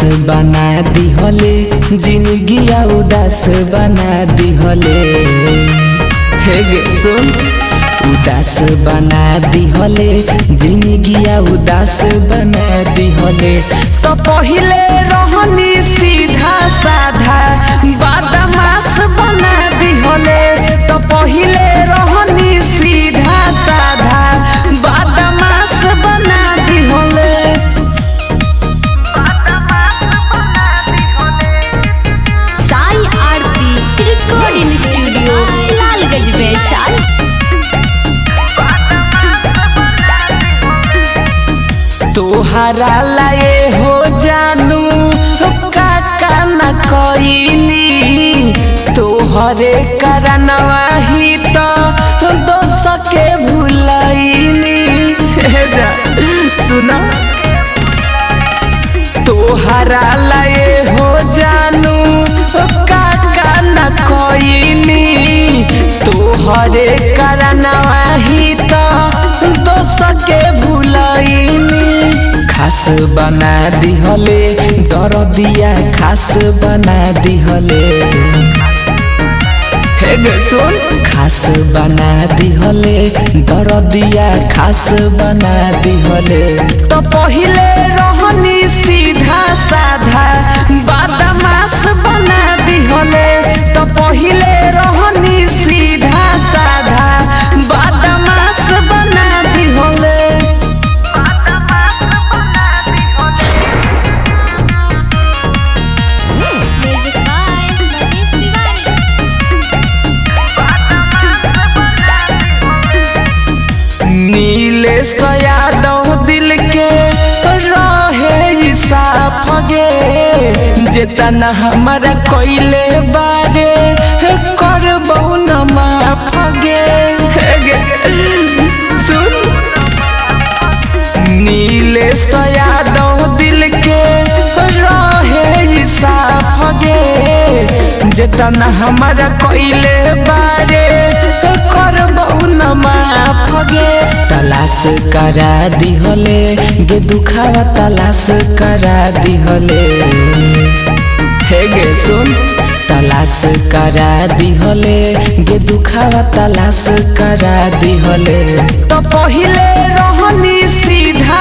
बना दिहले जिंदगी उदास बना दिहले हे गे सुन उदास बना दिहले जिंदगी उदास बना दिहले तो पहिले रहनी सीधा साधा बदमाश बना दिहले तो पहिले रहनी सीधा साधा बदमाश बना दिहले साई आरती रिकॉर्डिंग स्टूडियो लालगंज वैशाल तोहरा लाए हो जानू काका न कईनी तोहरे करनवा ही तो दोस के भूलईनी हे जा सुना तोहरा लाए हो जानू काका न कईनी तोहरे करनवा ही तो दोस के भूलईनी खास बना दिहले दरदिया खास बना दिहले हे गे सुन खास बना दिहले दरदिया खास बना दिहले तो पहिले रहनी सीधा साधा बदमाश बना दिहले तो पहिले रहनी सीधा साधा बदमाश बना दिहले म्यूजिक बाय मनीष तिवारी नीले यादव दिल के रहे साफ गे जेतना हमारा कोइले बारे करबौ न माफ गे हे गे सुन नीले यादव दिल के रहे साफ गे जेतना हमारा कोइले बारे करबौ न माफ गे तलाश करा दिहले गे दुखावा तलाश करा दिहले हे गे सुन तलाश करा दिहले गे दुखावा तलाश करा दिहले तो पहिले रहनी सीधा